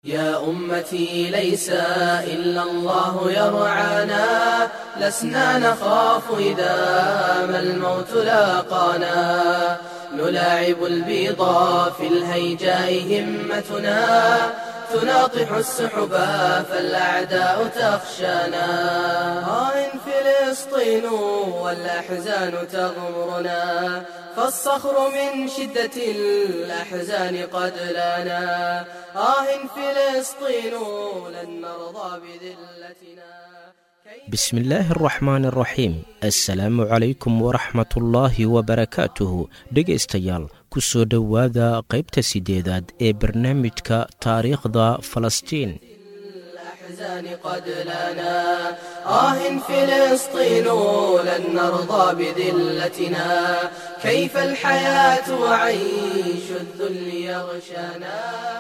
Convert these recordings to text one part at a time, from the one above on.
يا أمتي ليس إلا الله يرعانا لسنا نخاف إذا ما الموت لاقانا نلاعب البيضا في الهيجاء همتنا تناطح السحبا فالأعداء تخشانا آه فلسطين والأحزان تغمرنا فالصخر من شدة الأحزان قد لنا آه فلسطين لن نرضى بذلتنا بسم الله الraxmaan الraxiim assalaamu calaykum waraxmatullaahi wabarakaatuhu dhegaystayaal ku soo dhowaada qaybta sideedaad ee barnaamijka taariikhda falastiin الأحزان قد لنا آه فلسطين لن نرضى بذلتنا كيف الحياة وعيش الذل يغشانا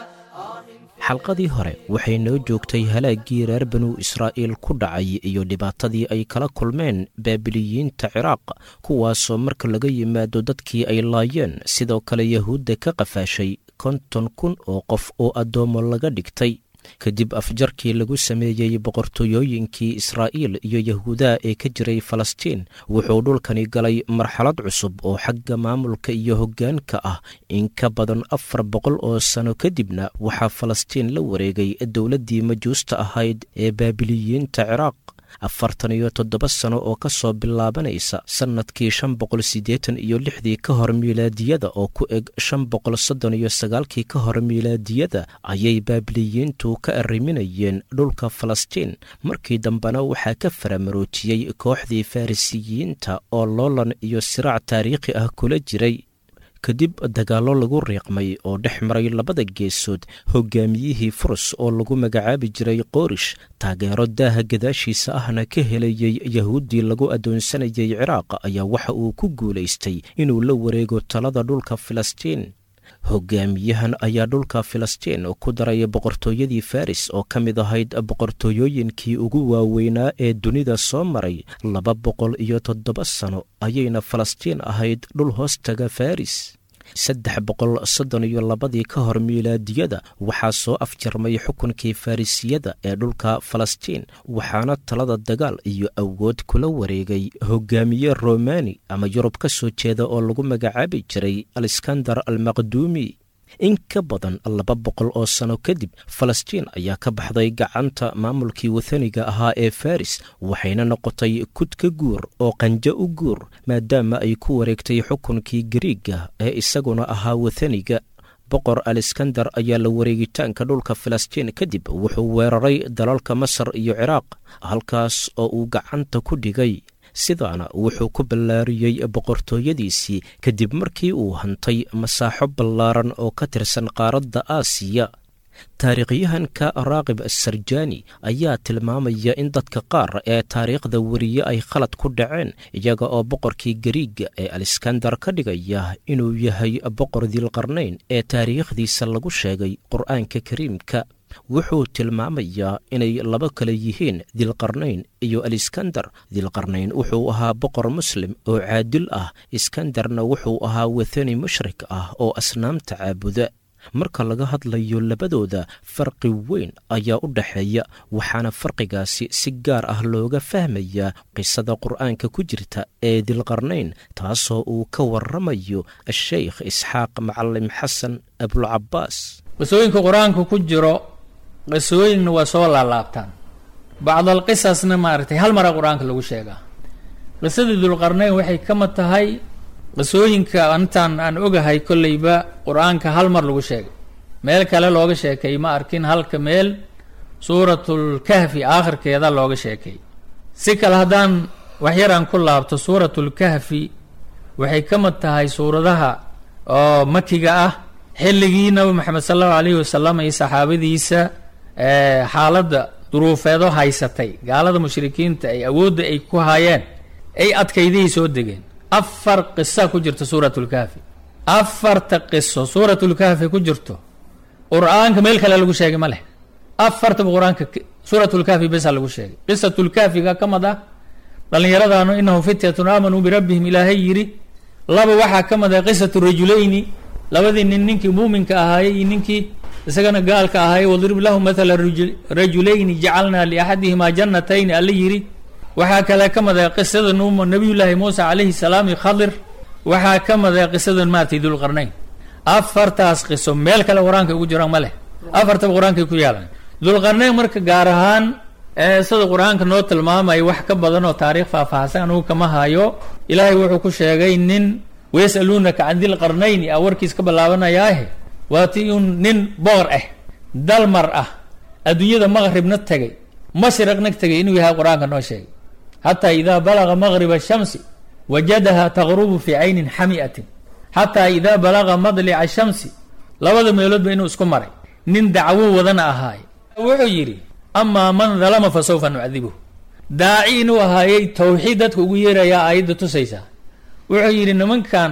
آه xalqadii hore waxay noo joogtay halaaggii reer banu israa'iil ku dhacay iyo dhibaatadii ay kala kulmeen baabiliyiinta ciraaq kuwaasoo marka laga yimaado dadkii ay laayeen sidoo kale yahuudda ka qafaashay konton kun oo qof oo addoommo laga dhigtay kadib afjarkii lagu sameeyey boqortooyooyinkii israa'iil iyo yahuudaha ee ka jiray falastiin wuxuu dhulkani galay marxalad cusub oo xagga maamulka iyo hoggaanka ah in ka badan afar boqol oo sano kadibna waxaa falastiin la wareegay dowladdii majuusta ahayd ee baabiliyiinta ciraaq afartan iyo toddoba sano oo ka soo bilaabanaysa sannadkii shan boqol siddeetan iyo lixdii ka hor miilaadiyada oo ku eg shan boqol soddon iyo sagaalkii ka hor miilaadiyada ayay baabiliyiintu ka arriminayeen dhulka falastiin markii dambena waxaa ka faramaroojiyey kooxdii farrisiyiinta oo loolan iyo siraac taariikhi ah kula jiray kadib dagaallo lagu riiqmay oo dhex maray labada geesood hogaamiyihii furus oo lagu magacaabi jiray qoorish taageero daaha gadaashiisa ahna ka helayey yahuuddii lagu addoonsanayay ciraaq ayaa waxa uu ku guulaystay inuu la wareego talada dhulka filistiin hogaamiyahan ayaa dhulka filistiin ku daray boqortooyadii faris oo ka mid ahayd boqortooyooyinkii ugu waaweynaa ee dunida soo maray laba boqol iyo toddoba sano ayayna falastiin ahayd dhul hoostaga faris saddex boqol soddon iyo labadii ka hor miilaadiyada waxaa soo afjarmay xukunkii farrisiyada ee dhulka falastiin waxaana talada dagaal iyo awood kula wareegay hogaamiye romani ama yurub ka soo jeeda oo lagu magacaabi jiray aleskandar almaqduumi in ka badan laba boqol oo sano kadib falastiin ayaa ka baxday gacanta maamulkii wathaniga ahaa ee faris waxayna noqotay kud ka guur oo qanjo u guur maadaama ay ku wareegtay xukunkii gariiga ee isaguna ahaa wathaniga boqor aleskandar ayaa la wareegitaanka dhulka filistiin kadib wuxuu weeraray dalalka masar iyo ciraaq halkaas oo uu gacanta ku dhigay sidaana wuxuu ku ballaariyey boqortooyadiisii kadib markii uu hantay masaaxo ballaaran oo ka tirsan qaaradda aasiya taariikhyahanka raaqib asarjani ayaa tilmaamaya in dadka qaar ee taariikhda weriye ay khalad ku dhaceen iyaga oo boqorkii gariiga ee aleskandar ka dhigaya inuu yahay boqor dilqarnayn ee taariikhdiisa lagu sheegay qur'aanka kariimka wuxuu tilmaamayaa inay laba kale yihiin dilqarnayn iyo aliskandar dilqarnayn wuxuu ahaa boqor muslim oo caadil ah iskandarna wuxuu ahaa wathani mushrik ah oo asnaamta caabuda marka laga hadlayo labadooda farqi weyn ayaa u dhaxeeya waxaana farqigaasi si gaar ah looga fahmayaa qisada qur'aanka ku jirta ee dilqarnayn taasoo uu ka waramayo asheykh isxaaq macalim xasan abulcabaas qisooyinka qur-aanka ku jiro qisooyinna waa soo laalaabtaan bacdal qisasna maaragtay hal mara qur-aanka lagu sheegaa qisadii dulqarnayn waxay kama tahay qisooyinka intaan aan ogahay kolleyba qur-aanka hal mar lagu sheegay meel kale looga sheekay ma arkin halka meel suuratul kahfi aakhirkeeda looga sheekay si kale haddaan waxyar aan ku laabto suuratul kahfi waxay kama tahay suuradaha oo makiga ah xilligii nabi maxamed sala allahu alayhi wasalam iyo saxaabadiisa xaaladda duruufeedo haysatay gaalada mushrikiinta ay awoodda ay ku haayeen ay adkaydahay soo degeen afar qisa ku jirta suuratulkaafi afarta qiso suuratulkaafi ku jirto qur-aanka meel kale lagu sheegay ma leh afartaba qur-aanka suuratulkaafi besa lagu sheegay qisatulkaafiga ka mid ah dhallinyaradaanu inahu fityatun aamanuu birabbihim ilaahay yidhi laba waxaa ka mid ah qisatu rajulayni labadii nin ninkii muuminka ahaayey iyo ninkii isagana gaalka ahay wadrib lahu mathala rajulayni jacalnaa liaxadihimaa jannatayni alla yidhi waxaa kale ka mada qisada nuuma nabiyullaahi muuse calayhi salaam iyo khadir waxaa ka mada qisada maaratay dulqarnayn afartaas qiso meel kale qur-aanka ugu jiraan ma leh afartaba qur-aankay ku yaalan dulqarnayn marka gaar ahaan sida qur-aanka noo tilmaamaya wax ka badan oo taariikh faahfaahsan anugu kama hayo ilaahay wuxuu ku sheegay nin wayasaluunaka can dilqarnayni a warkiis ka bilaabanayaahe waati un nin boor ah dalmar ah adduunyada maqribna tegay mashriqna tegay inuu yahay qur-aanka noo sheegay xataa idaa balaga maqriba shamsi wajadaha taqrubu fii caynin xami'atin xataa idaa balaga madlica shamsi labada meeloodba inuu isku maray nin dacwo wadana ahaay wuxuu yidhi amaa man dalama fa sawfa nucadibuhu daaci inuu ahaayey tawxiid dadka ugu yeerayaa aayadda tusaysaa wuxuu yidhi nimankan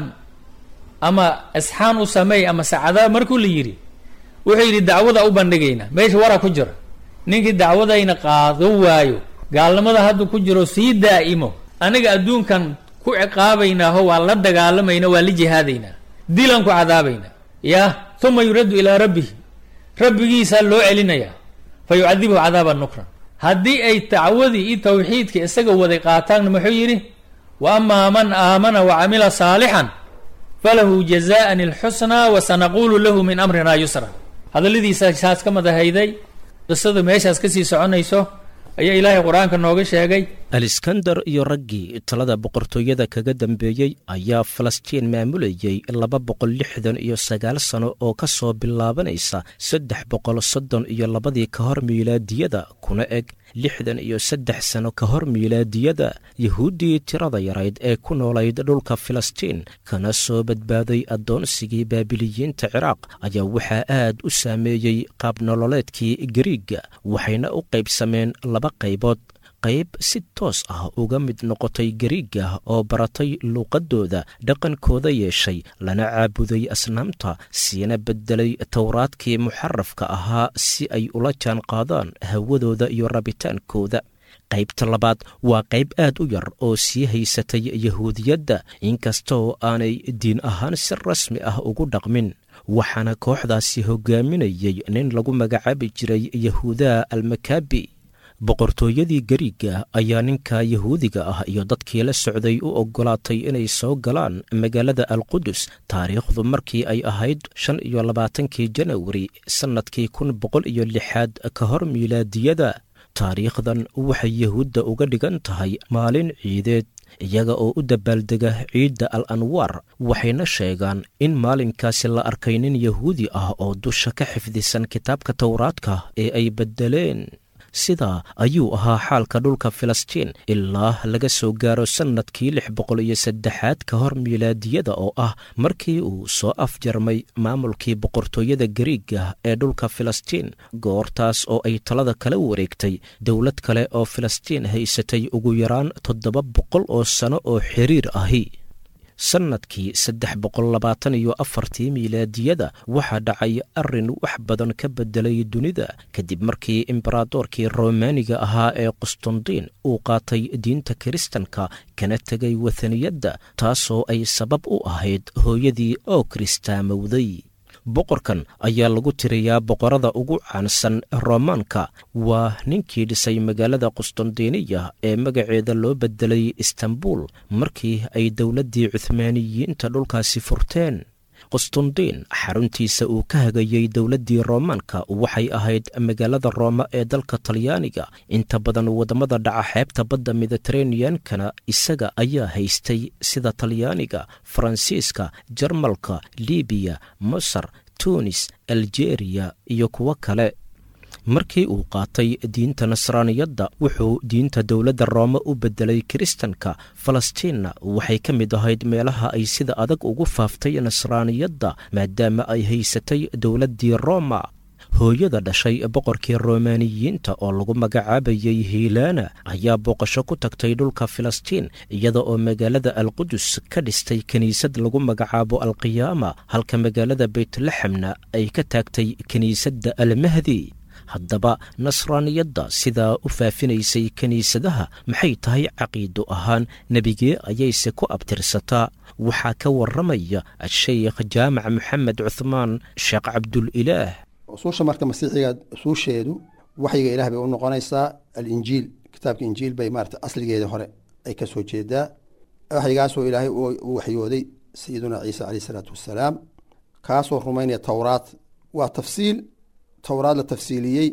ama isxaan u sameey ama sacadaa markuu la yidhi wuxuu yidhi dacwada u bandhigaynaa meesha wara ku jira ninkii dacwadayna qaado waayo gaalnimada haddu ku jiro sii daa'imo aniga adduunkan ku ciqaabaynaaho waa la dagaalamayna waa la jihaadaynaa dilan ku cadaabaynaa yah uma yuraddu ilaa rabbihi rabbigiisaa loo celinayaa fa yucadibuhu cadaaban nukran haddii ay dacwadii iyo tawxiidka isaga waday qaataanna muxuu yidhi wa amaa man aamana wa camila saalixan falahu jazaan alxusnaa wa sanaquulu lahu min amrina yusra hadalladiisa saas ka madahayday qisada meeshaas kasii soconayso ayaa ilaahay qur-aanka nooga sheegay aliskandar iyo raggii talada boqortooyada kaga dambeeyey ayaa falastiin maamulayey laba boqol lixdan iyo sagaal sano oo ka soo bilaabanaysa saddex boqol soddon iyo labadii ka hor miilaadiyada kuna eg lixdan iyo saddex sano ka hor miilaadiyada yahuuddii tirada yarayd ee ku noolayd dhulka filistiin kana soo badbaaday addoonsigii baabiliyiinta ciraaq ayaa waxaa aad u saameeyey qaabnololeedkii gariigga waxayna u qaybsameen laba qaybood qayb si toos ah uga mid noqotay gariigga oo baratay luuqaddooda dhaqankooda yeeshay lana caabuday asnaamta siina beddelay towraadkii muxarafka ahaa si ay ula jaan qaadaan hawadooda iyo rabitaankooda qaybta labaad waa qayb aad u yar oo sii haysatay yahuudiyadda inkastoo aanay diin ahaan si rasmi ah ugu dhaqmin waxaana kooxdaasi hogaaminayay nin lagu magacaabi jiray yahuudaa almakaabi boqortooyadii gariigga ayaa ninka yahuudiga ah iyo dadkii la socday u oggolaatay inay soo galaan magaalada alqudus taariikhdu markii ay ahayd shan iyo labaatankii janawari sannadkii kun boqol iyo lixaad ka hor miilaadiyada taariikhdan waxay yahuudda uga dhigan tahay maalin ciideed iyaga oo u dabaaldega ciidda al anwaar waxayna sheegaan in maalinkaasi la arkay nin yahuudi ah oo dusha ka xifdisan kitaabka towraadka ee ay beddeleen sidaa ayuu ahaa xaalka dhulka filistiin ilaa laga soo gaaro sannadkii lix boqol iyo saddexaad ka hor miilaadiyada oo ah markii uu soo afjarmay maamulkii boqortooyada gariigga ee dhulka filistiin goortaas oo ay talada kala wareegtay dowlad kale oo filistiin haysatay ugu yaraan toddoba boqol oo sano oo xiriir ahi sannadkii saddex boqol labaatan iyo afartii miilaadiyada waxaa dhacay arrin wax badan ka beddelay dunida kadib markii imberadoorkii romaaniga ahaa ee qustundiin uu qaatay diinta kiristanka kana tegay wathaniyadda taasoo ay sabab u ahayd hooyadii oo kiristaamowday boqorkan ayaa lagu tiriyaa boqorada ugu caansan roomaanka waa ninkii dhisay magaalada qustandiniya ee magaceeda loo beddelay istanbul markii ay dowladdii cuhmaaniyiinta dhulkaasi furteen qustundiin xaruntiisa uu ka hagayey dowladdii roomaanka waxay ahayd magaalada rooma ee dalka talyaaniga inta badan waddamada dhaca xeebta badda mediteraneankana isaga ayaa haystay sida talyaaniga faransiiska jarmalka libiya masar tunis aljeeriya iyo kuwo kale markii uu qaatay diinta nasraaniyadda wuxuu diinta dowladda roome u beddelay kiristanka falastiinna waxay ka mid ahayd meelaha ay sida adag ugu faaftay nasraaniyadda maadaama ay haysatay dowladdii rooma hooyada dhashay boqorkii romaaniyiinta oo lagu magacaabayay hiilaana ayaa booqasho ku tagtay dhulka filistiin iyada oo magaalada alqudus ka dhistay kiniisad lagu magacaabo alqiyaama halka magaalada beytlexemna ay ka taagtay kiniisadda almahdi haddaba nasraaniyadda sidaa u faafinaysay kiniisadaha maxay tahay caqiido ahaan nebigee ayayse ku abtirsataa waxaa ka warramaya sheikh jaamac moxamed cuhmaan sheekh cabdulilaah usuusha marka masiixiga usuusheedu waxyiga ilaah bay u noqonaysaa alinjiil kitaabka injiil bay maarata asligeeda hore ay ka soo jeedaa waxyigaasoo ilaahay u waxyooday sayiduna ciisa caleyh isalaatu wassalaam kaasoo rumaynaya towraad waa tafsiil towraad la tafsiiliyey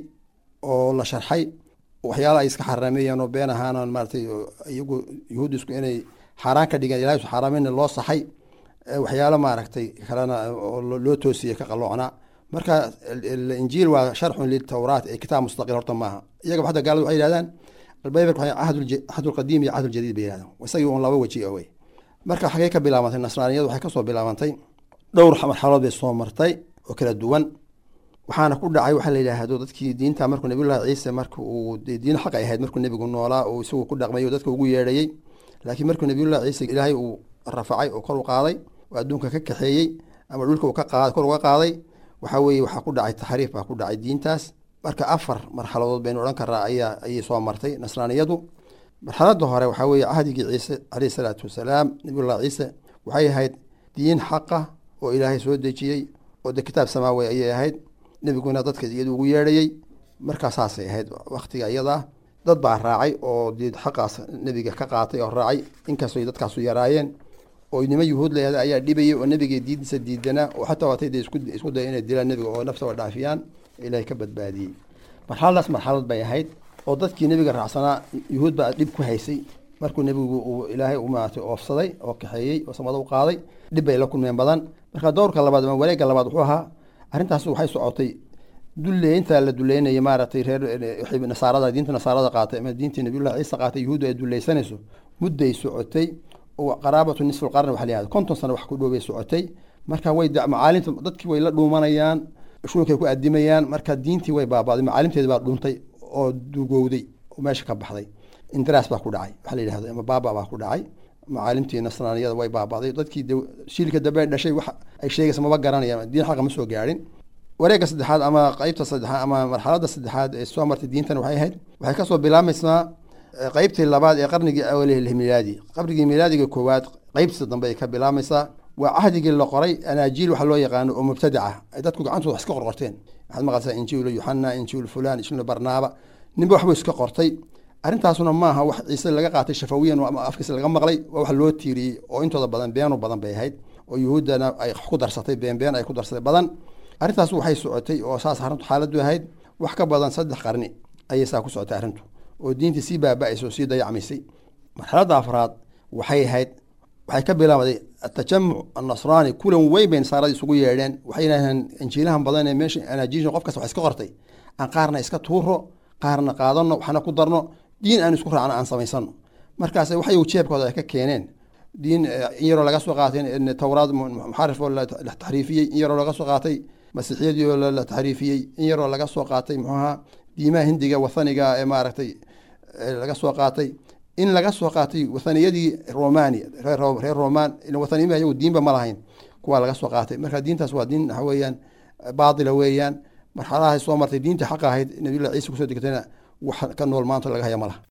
oo la sharxay waxyaala ay iska xaraameeyeen oo been ahaan maaratay iyagu yuhuudisku inay xaaraan ka dhigeen ilahay xaaraameyna loo saxay waxyaalo maaragtay kalena oo loo toosiyey ka qaloocnaa marka injiil waa sharxun litowraat ee kitaab mustaqil horta maaha iyaga hadda gaalada waxay yihahdaan albaybark cahdulqadiim iyo cahdul-jadiid bay yihahdaan isagii un laba weji wey marka xagee ka bilaabantay nasraaniyadu waxay kasoo bilaabantay dhowr marxalood bay soo martay oo kala duwan waxaana ku dhacay waxaa la yidhaahdo dadkii diinta markuu nabiyullahi ciise marka uu diin xaq ay ahayd markuu nebigu noolaa uu isagu ku dhaqmay oo dadka ugu yeedhayey laakiin markuu nabiyullahi ciise ilaahay uu rafacay oo kor u qaaday oo adduunka ka kaxeeyey ama dhulka uu ka qaad kor uga qaaday waxaa weeye waxaa ku dhacay taxriif baa ku dhacay diintaas marka afar marxaladood baynu odhan karaa ayaa ayay soo martay nasraaniyadu marxaladda hore waxaa weeye cahdigii ciise caleyhi salaatu wasalaam nabiyullahi ciise waxay ahayd diin xaqa oo ilaahay soo dejiyey oo de kitaab samaawi ayay ahayd nebiguna dadka iyadu ugu yeedhayey markaa saasay ahayd waktiga iyadaa dad baa raacay oo dee xaqaas nebiga ka qaatay oo raacay inkastoo dadkaasu yaraayeen oo nimo yuhuud leeda ayaa dhibayay oo nebiga diintiisa diidanaa oo xataa waatay de isku daya inay dilaan nebiga oo naftaba dhaafiyaan ilaahay ka badbaadiyey marxaladaas marxalad bay ahayd oo dadkii nebiga raacsanaa yuhuud baa dhib ku haysay markuu nebigu uu ilaahay u maaragtay oofsaday oo kaxeeyey oo samada u qaaday dhib bay la kulmeen badan marka dowrka labaad ama wareegga labaad wuxuu ahaa arrintaas waxay socotay duleynta la duleynaya maaragtay reer nasaarada diinta nasaarada qaatay ama diintii nabiyullahi ciise qaatay yuhuuddu ay duleysanayso mudday socotay oo qaraabatu nisful qarni waxa la yihahda konton sano wax ku dhowbay socotay marka way macaalimta dadkii way la dhuumanayaan shuunkay ku adimayaan marka diintii way baabaaday macaalimteedi baa dhuuntay oo dugowday oo meesha ka baxday indiraas baa ku dhacay waxa la yidhahdo ama baaba baa ku dhacay macaalimtii nasraaniyada way baabaaday dadkii shiilka dambe dhashay wax ay sheegaysa maba garanayaan diin xaqa ma soo gaadhin wareegga saddexaad ama qeybta saddexaad ama marxaladda saddexaad ee soo martay diintan waxay ahayd waxay kasoo bilaabmaysaa qeybtii labaad ee qarnigii awaleh milaadi qarnigii milaadiga koowaad qeybtiisa dambe ay ka bilaabmaysaa waa cahdigii la qoray anaajiil waxa loo yaqaano oo mubtadaca ay dadku gacantooda wax iska qorqorteen waxaad maqlaysaa injiilu yuxana injiilu fulan injiilu barnaaba ninba waxbuu iska qortay arrintaasuna maaha wax ciise laga qaatay shafawiyan ama afkiisa laga maqlay waa wax loo tiiriyey oo intooda badan beenu badan bay ahayd oo yuhuuddana ay ku darsatay been been ay ku darsatay badan arrintaas waxay socotay oo saas arrintu xaaladdu ahayd wax ka badan saddex qarni ayay saa ku socotay arrintu oo diintii sii baaba-aysa oo sii dayacmaysay marxaladda afraad waxay ahayd waxay ka bilaabaday atajamuc annasraani kulan weyn bay nasaarada isugu yeedheen waxay yidhahdeen injiilahan badan ee meesha anaajiisha qof kasta wax iska qortay aan qaarna iska tuuro qaarna qaadano waxna ku darno diin aan isku raacno aan samaysano markaas waxay jeebkooda ay ka keeneen diin in yaroo laga soo qaatay towraad muxarif oo la taxriifiyey in yaroo laga soo qaatay masiixiyadii oo la taxriifiyey in yaroo laga soo qaatay muxuaha diimaha hindiga wathaniga ee maaragtay laga soo qaatay in laga soo qaatay wathaniyadii romani reer roman wathaniyima ayagu diinba ma lahayn kuwaa laga soo qaatay marka diintaas waa diin waxa weeyaan baatila weeyaan marxaladahay soo martay diinta xaqa ahayd nabiyullah ciise kusoo degtayna wax ka nool maanta laga haya ma laha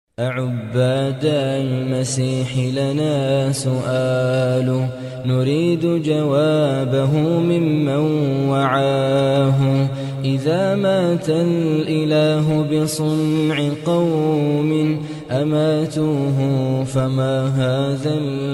أعباد المسيح لنا سؤال نريد جوابه ممن وعاه إذا مات الإله بصنع قوم أماتوه فما هذا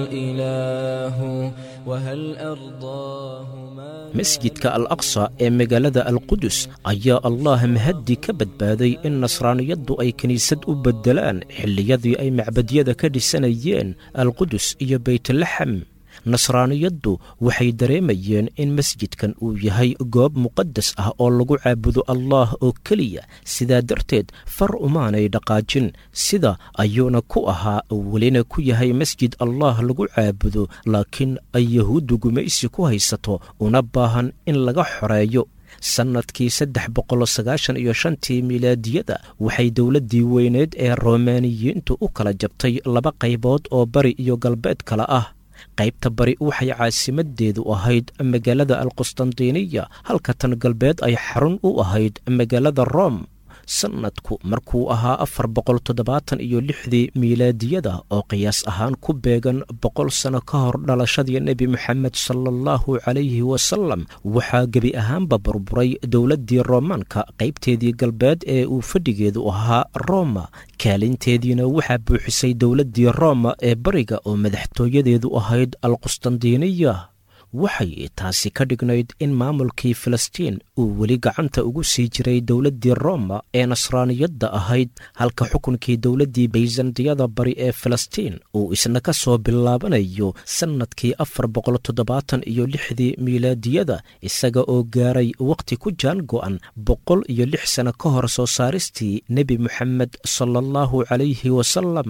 الإله وهل أرضاه ما masjidka al aqsa ee magaalada alqudus ayaa allah mahaddi ka badbaaday in nasraaniyaddu ay kiniisad u beddelaan xilliyadii ay macbadyada ka dhisanayeen alqudus iyo beytlaxam nasraaniyaddu waxay dareemayeen in masjidkan uu yahay goob muqadas ah oo lagu caabudo allaah oo keliya sidaa darteed far umaanay dhaqaajin sida ayuuna ku ahaa welina ku yahay masjid allaah lagu caabudo laakiin ay yahuuddu gumaysi ku haysato una baahan in laga xoreeyo sannadkii saddex boqol sagaashan iyo shantii milaadiyada waxay dowladdii weyneed ee romaaniyiintu u kala jabtay laba qaybood oo bari iyo galbeed kale ah qaybta bari waxay caasimadeedu ahayd magaalada alqustantiniya halka tan galbeed ay xarun u ahayd magaalada rom sannadku markuu ahaa afar boqol toddobaatan iyo lixdii miilaadiyada oo qiyaas ahaan ku beegan boqol sano ka hor dhalashadii nebi moxamed sala allahu calayhi wasalam waxaa gebi ahaanba burburay dowladdii roomaanka qaybteedii galbeed ee uu fadhigeedu ahaa roma kaalinteediina waxaa buuxisay dowladdii roma ee bariga oo madaxtooyadeedu ahayd alqustandiniya waxay taasi ka dhignayd in maamulkii filistiin uu weli gacanta ugu sii jiray dowladdii roma ee nasraaniyadda ahayd halka xukunkii dowladdii bayzantiyada bari ee filistiin uu isna ka soo bilaabanayo sannadkii afar boqol toddobaatan iyo lixdii miilaadiyada isaga oo gaaray wakhti ku jaan go'an boqol iyo lix sano ka hor soo saaristii nebi moxamed sala allahu calayhi wasalam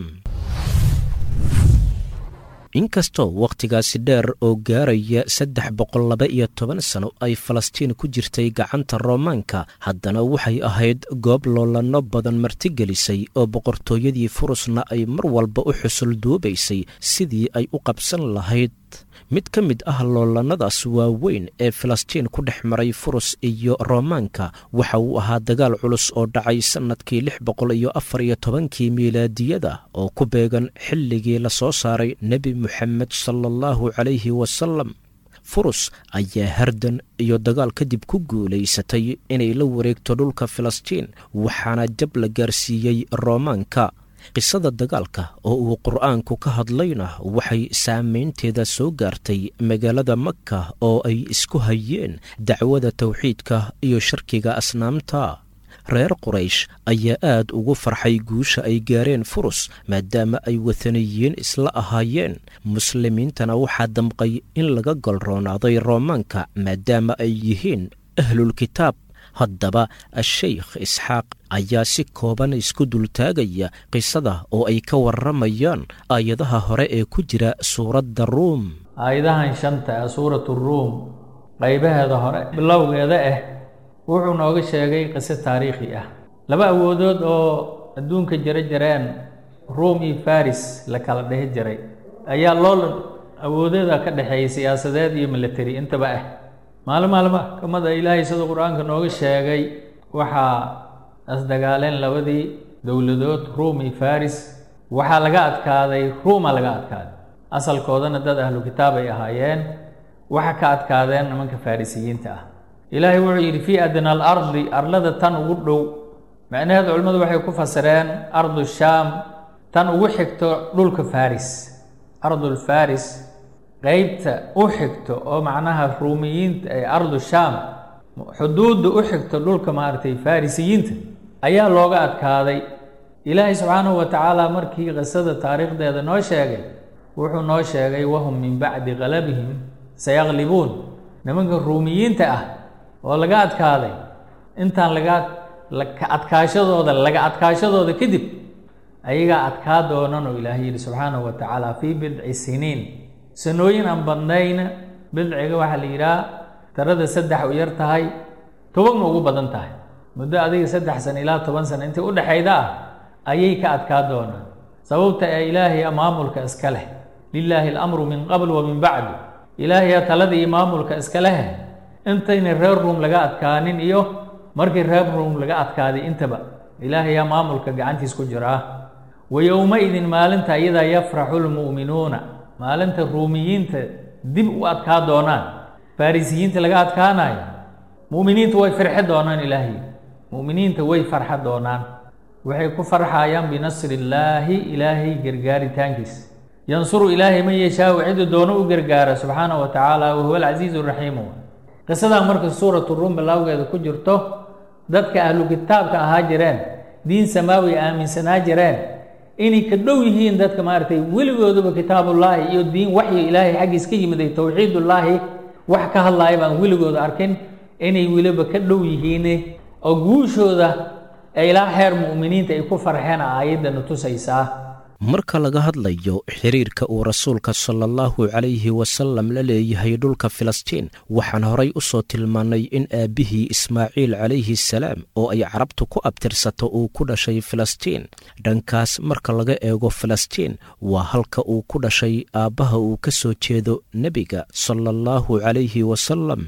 inkastoo wakhtigaasi dheer oo gaaraya saddex boqol laba iyo toban sano ay falastiin ku jirtay gacanta roomaanka haddana waxay ahayd goob loolanno badan martigelisay oo boqortooyadii furusna ay mar walba u xusul duubaysay sidii ay u qabsan lahayd mid ka mid ah loolannadaas waaweyn ee filistiin ku dhex maray furus iyo roomaanka waxa uu ahaa dagaal culus oo dhacay sannadkii lix boqol iyo afar iyo tobankii miilaadiyada oo ku beegan xilligii la soo saaray nebi moxamed sala allahu calayhi wasalam furus ayaa hardan iyo dagaal kadib ku guulaysatay inay la wareegto dhulka filistiin waxaana jab la gaarsiiyey roomaanka qisada dagaalka oo uu qur'aanku ka hadlayna waxay saamaynteeda soo gaartay magaalada maka oo ay isku hayeen dacwada tawxiidka iyo sharkiga asnaamta reer quraysh ayaa aad ugu farxay guusha ay gaareen furus maadaama ay wathaniyiin isla ahaayeen muslimiintana waxaa damqay in laga golroonaaday roomaanka maadaama ay yihiin ahlulkitaab haddaba a-sheykh isxaaq ayaa si kooban isku dultaagaya qisada oo ay ka warramayaan aayadaha hore ee ku jira suuradda ruum aayadahan shanta ah suuratu ruum qaybaheeda hore bilowgeeda ah wuxuu nooga sheegay qiso taariikhi ah laba awoodood oo adduunka jira jireen ruum iyo faris la kala dhehi jiray ayaa loo awoodeeda ka dhexeeyay siyaasadeed iyo military intaba ah maalin maalma kamada ilaahay siduu qur-aanka nooga sheegay waxaa asdagaaleen labadii dowladood ruum iyo faris waxaa laga adkaaday ruuma laga adkaaday asalkoodana dad ahlu kitaab ay ahaayeen waxa ka adkaadeen nimanka farisiyiinta ah ilaahay wuxuu yidhi fii adna alardi arlada tan ugu dhow macnaheedu culimmadu waxay ku fasireen ardu shaam tan ugu xigto dhulka faris ardul faris qeybta u xigto oo macnaha ruumiyiinta ee ardu shaam xuduudda u xigto dhulka maaragtay farisiyiinta ayaa looga adkaaday ilaahay subxaanahu wa tacaala markii qisada taariikhdeeda noo sheegay wuxuu noo sheegay wahum min bacdi qalabihim sayaqlibuun nimanka ruumiyiinta ah oo laga adkaaday intaan laga ka adkaashadooda laga adkaashadooda kadib ayagaa adkaa doonan oo ilaahay yidhi subxaanahu wa tacaala fii bidci siniin sanooyin aan badnayna bidciga waxaa la yidhaha tarada saddex u yar tahay tobanna ugu badan tahay muddo adiga saddex sano ilaa toban sano intii udhexayda ah ayay ka adkaa doonaan sababta ee ilaahay maamulka iska leh lilaahi alamru min qabl wa min bacdu ilaahay talada iyo maamulka iska leh intayna reer ruum laga adkaanin iyo markii reer ruum laga adkaaday intaba ilaahayaa maamulka gacantiis ku jiraa wa yowma-idin maalinta iyadaa yafraxu lmu'minuuna maalinta ruumiyiinta dib u adkaa doonaan farisiyiinta laga adkaanayo mu'miniinta way farxi doonaan ilaahay mu'miniinta way farxa doonaan waxay ku farxayaan binasri illaahi ilaahay gargaaritaankiis yansuru ilaahay man yashaau cidu doono u gargaara subxaanahu wa tacaala wahuwa alcasiizu raxiimu qisadan marka suuratu ruum bilowgeeda ku jirto dadka ahlu kitaabka ahaa jireen diin samaawi aaminsanaa jireen inay ka dhow yihiin dadka maaragtay weligooduba kitaabullaahi iyo diin waxyi ilaahay xaggiis ka yimiday towxiidullaahi wax ka hadlaaya baan weligooda arkin inay weliba ka dhow yihiin oo guushooda ee ilaa xeer mu'miniinta ay ku farxeen aayaddana tusaysaa marka laga hadlayo xiriirka uu rasuulka sala allahu calayhi wasalam la leeyahay dhulka filistiin waxaan horay u soo tilmaannay in aabbihii ismaaciil calayhi salaam oo ay carabtu ku abtirsato uu ku dhashay filistiin dhankaas marka laga eego filistiin waa halka uu ku dhashay aabbaha uu ka soo jeedo nebiga sala allahu calayhi wasalam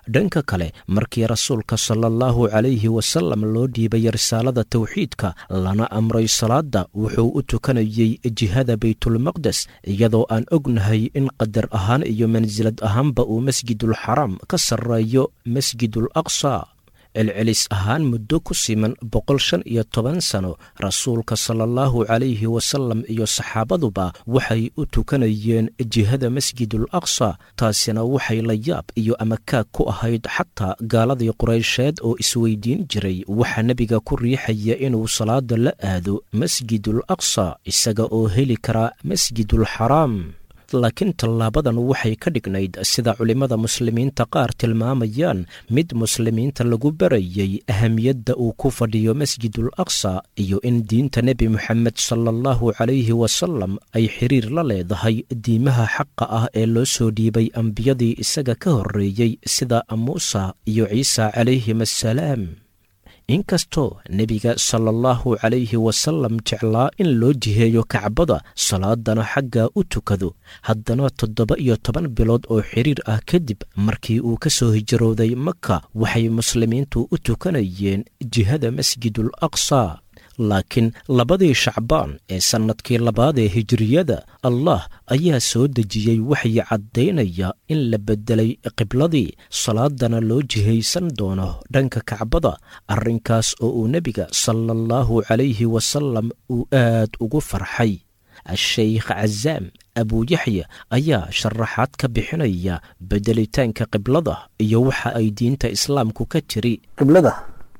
dhanka kale markii rasuulka sala allahu calayhi wasalam loo dhiibay risaalada towxiidka lana amray salaadda wuxuu u tukanayey jihada baytulmaqdes iyadoo aan ognahay in qadar ahaan iyo mansilad ahaanba uu masjidulxaraam ka sarreeyo masjidul aqsa celcelis ahaan muddo ku siman boqol shan iyo toban sano rasuulka sala allahu calayhi wasalam iyo saxaabaduba waxay u tukanayeen jihada masjidul aqsa taasina waxay la yaab iyo amakaag ku ahayd xataa gaaladii quraysheed oo isweydiin jiray waxaa nebiga ku riixaya inuu salaada la aado masjidul aqsa isaga oo heli karaa masjidul xaraam laakiin tallaabadan waxay ka dhignayd sida culimmada muslimiinta qaar tilmaamayaan mid muslimiinta lagu barayay ahamiyadda uu ku fadhiyo masjidul aqsa iyo in diinta nebi moxamed sala allahu calayhi wasalam ay xiriir la leedahay diimaha xaqa ah ee loo soo dhiibay ambiyadii isaga ka horreeyey sida muusa iyo ciisa calayhim assalaam inkastoo nebiga sala allahu calayhi wasalam jeclaa in loo jiheeyo kacbada salaadana xaggaa u tukado haddana toddoba iyo toban bilood oo xiriir ah kadib markii uu ka soo hijrooday maka waxay muslimiintu u tukanayeen jihada masjidul aqsa laakiin labadii shacbaan ee sannadkii labaad ee hijiriyada allah ayaa soo dejiyey waxay caddaynaya in la beddelay qibladii salaadana loo jihaysan doono dhanka kacbada arrinkaas oo uu nebiga sala allahu calayhi wasalam uu aad ugu farxay a-sheykh cazaam abuuyaxya ayaa sharaxaad ka bixinaya beddelitaanka qiblada iyo waxa ay diinta islaamku ka tiri qiblada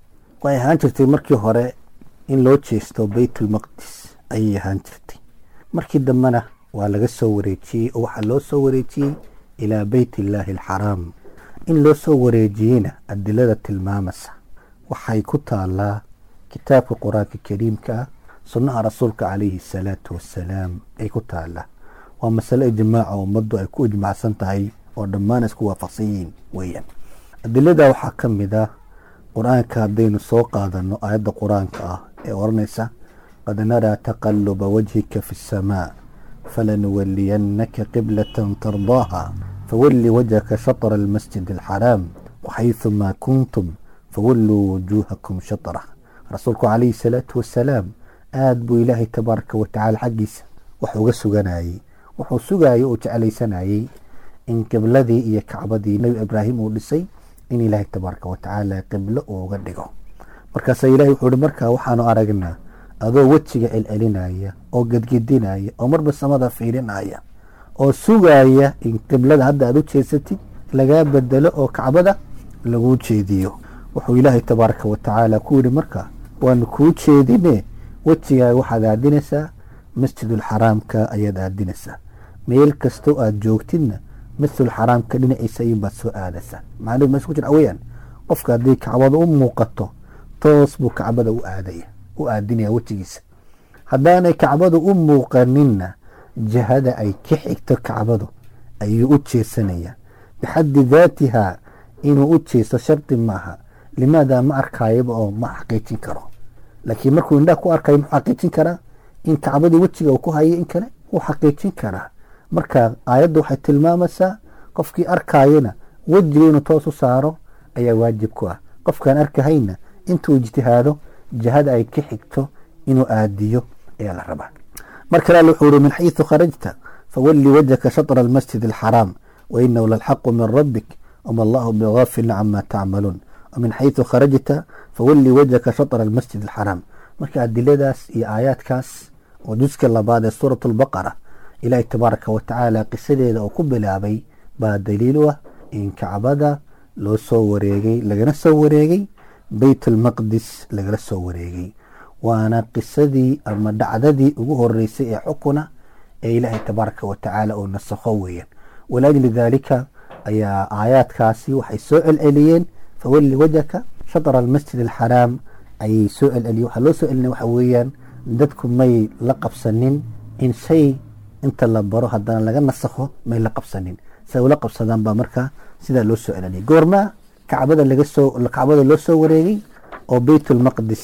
way ahaan jirtay markii hore in loo jeesto baytulmaqdis ayay ahaan jirtay markii dambena waa laga soo wareejiyey oo waxaa loo soo wareejiyey ilaa beyt illaahi alxaraam in loo soo wareejiyeyna adilada tilmaamasa waxay ku taalaa kitaabka qur-aanka kariimka ah sunnaha rasuulka calayhi asalaatu wassalaam ay ku taalaa waa masale ijmaaca ummaddu ay ku ijmacsan tahay oo dhammaan isku waafaqsan yihiin weeyaan adilada waxaa ka mid ah qur-aanka haddaynu soo qaadano aayadda qur-aanka ah ee odhanaysa qad naraa taqaluba wajhika fi اsamaa falanuwaliyannaka qiblatan tardaaha fawalli wajhaka shatra almasjid alxaraam waxayثumaa kuntum fawalluu wujuuhakum shatrah rasuulku calayhi salaatu wasalaam aad buu ilaahay tabaaraka watacaala xaggiisa wax uga suganayey wuxuu sugayey oo jeclaysanayey in qibladii iyo kacbadii nebi ibraahim uu dhisay in ilaahay tabaaraka watacaala qiblo uuga dhigo markaasa ilahay wuxuu hi markaa waxaanu aragnaa adoo wejiga celcelinaya oo gedgedinaya oo marba samada fiirinaya oo sugaya in qiblada hadda aad u jeesatid lagaa bedelo oo kacbada laguu jeediyo wuxuu ilaahay tabaaraka watacaala ku yihi markaa waanu kuu jeedine wejigaaga waxaad aadinaysaa masjidulxaraamka ayaad aadinaysaa meel kastoo aad joogtidna masjidulxaraamka dhinaciisa ayuunbaad soo aadaysaa macnuhu meesha ku jira weyaan qofka haddii kacbada u muuqato toos buu kacbada u aadaya u aadinaya wejigiisa haddaanay kacbadu u muuqaninna jihada ay ka xigto kacbadu ayuu u jeesanaya bixaddi daatihaa inuu u jeesto shardi maaha limaada ma arkayaba oo ma xaqiijin karo laakiin markuu indhaha ku arkayo muxuu xaqiijin karaa in kacbadii wejiga uu ku hayo in kale wuu xaqiijin karaa marka aayadda waxay tilmaamaysaa qofkii arkayana wejiga inuu toos u saaro ayaa waajib ku ah qofkaan arkahayna intuu ijtihaado jihada ay ka xigto inuu aadiyo ayaa la rabaa mar kale wuxuu uri min xayثu kharajta fawali wajhaka shaطra almasjid alxaraam wainahu lalxaqu min rabik wma allahu bغafilin cama tacmaluun min xayثu kharajta fawali wajhaka shaطra almasjid alxaraam marka adiladaas iyo aayaadkaas oo juska labaad ee suuraة اlbaqara ilaahi tabaaraka watacaala qisadeeda oo ku bilaabay baa daliil u ah in kacbada loo soo wareegay lagana soo wareegay beyt almaqdis lagala soo wareegay waana qisadii ama dhacdadii ugu horeysay ee xukuna ee ilaahay tabaaraka watacaala oo nasakho weeyaan walaajli daalika ayaa aayaadkaasi waxay soo celceliyeen fawalli wajhaka shatra almasjid alxaraam ayay soo celceliyen waxaa loo soo celinaya waxa weeyaan dadku may la qabsanin in shay inta la baro haddana laga nasakho may la qabsanin say ula qabsadaan baa markaa sidaa loo soo celceliyay goormaa kacbada laga soo kacbada loo soo wareegay oo beytulmaqdis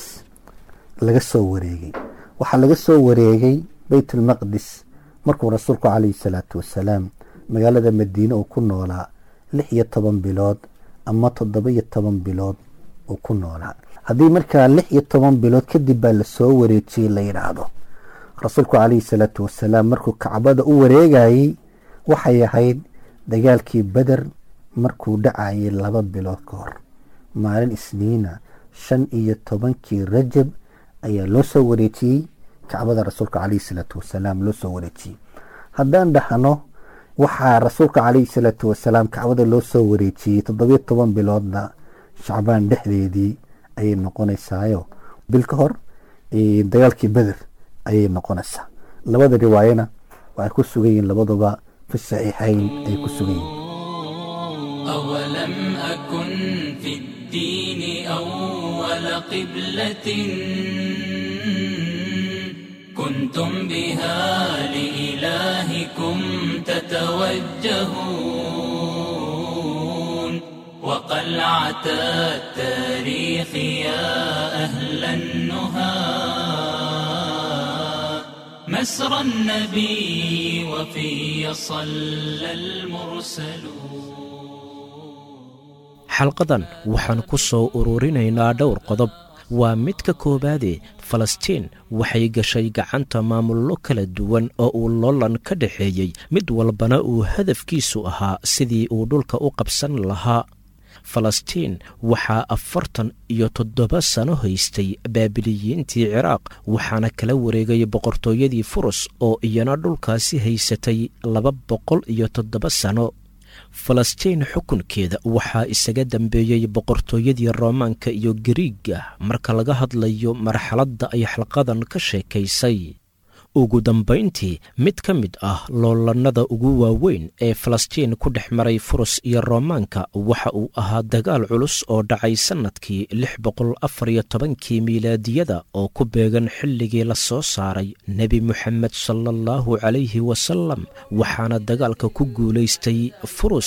laga soo wareegay waxaa laga soo wareegay beytulmaqdis markuu rasuulku calayhi salaatu wasalaam magaalada madiine uu ku noolaa lix iyo toban bilood ama toddoba iyo toban bilood uu ku noolaa haddii markaa lix iyo toban bilood kadib baa lasoo wareejiyey la yidhaahdo rasuulku calayhi salaatu wasalaam markuu kacbada u wareegayey waxay ahayd dagaalkii beder markuu dhacayay laba bilood ka hor maalin isniina shan iyo tobankii rajab ayaa loo soo wareejiyey kacbada rasuulka calayhi salaatu wasalaam loo soo wareejiyey haddaan dhahno waxaa rasuulka calayhi salaatu wasalaam kacbada loo soo wareejiyey toddobiyo toban biloodna shacbaan dhexdeedii ayay noqonaysaayo bil ka hor dagaalkii beder ayay noqonaysaa labada riwaayana waxay ku sugan yihiin labaduba fi saxiixayn ay ku sugan yihiin أولم أكن في الدين أول قبلة كنتم بها لإلهكم تتوجهون وقلعة التاريخ يا أهل النهى مسرى النبي وفي صلى المرسلون xalqadan waxaan ku soo ururinaynaa dhowr qodob waa mid ka koowaade falastiin waxay gashay gacanta maamullo kala duwan oo uu loolan ka dhexeeyey mid walbana uu hadafkiisu ahaa sidii uu dhulka u qabsan lahaa falastiin waxaa afartan iyo toddoba sano haystay baabiliyiintii ciraaq waxaana kala wareegay boqortooyadii furus oo iyana dhulkaasi haysatay laba boqol iyo toddoba sano falastiin xukunkeeda waxaa isaga dambeeyey boqortooyadii roomaanka iyo gariiga marka laga hadlayo marxaladda ay xalqadan ka sheekaysay ugu dambayntii mid ka mid ah loolannada ugu waaweyn ee falastiin ku dhex maray furus iyo roomaanka waxa uu ahaa dagaal culus oo dhacay sannadkii lix boqol afar iyo tobankii miilaadiyada oo ku beegan xilligii la soo saaray nebi moxamed sala allahu calayhi wasalam waxaana dagaalka ku guulaystay furus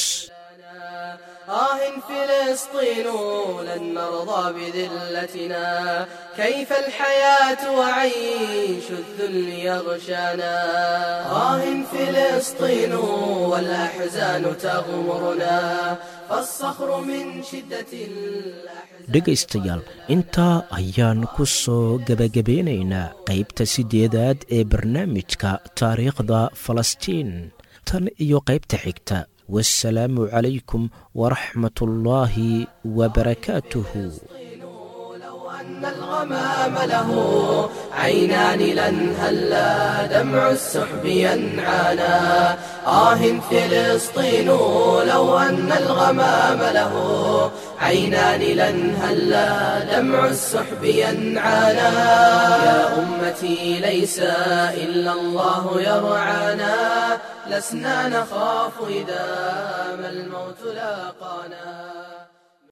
آه فلسطين لن نرضى بذلتنا كيف الحياة وعيش الذل يغشانا آه فلسطين والأحزان تغمرنا فالصخر من شدة الأحزان dhegaystayaal intaa ayaan ku soo gebagabeynaynaa qaybta siddeedaad ee barnaamijka taariikhda falastiin tan iyo qaybta xigta والسلام عليكم ورحمة الله وبركاته لو أن الغمام له عينان لن هلا دمع السحب ينعانا آه فلسطين لو أن الغمام له عينان لن هلا دمع السحب ينعانا يا أمتي ليس إلا الله يرعانا لسنا نخاف إذا ما الموت لاقانا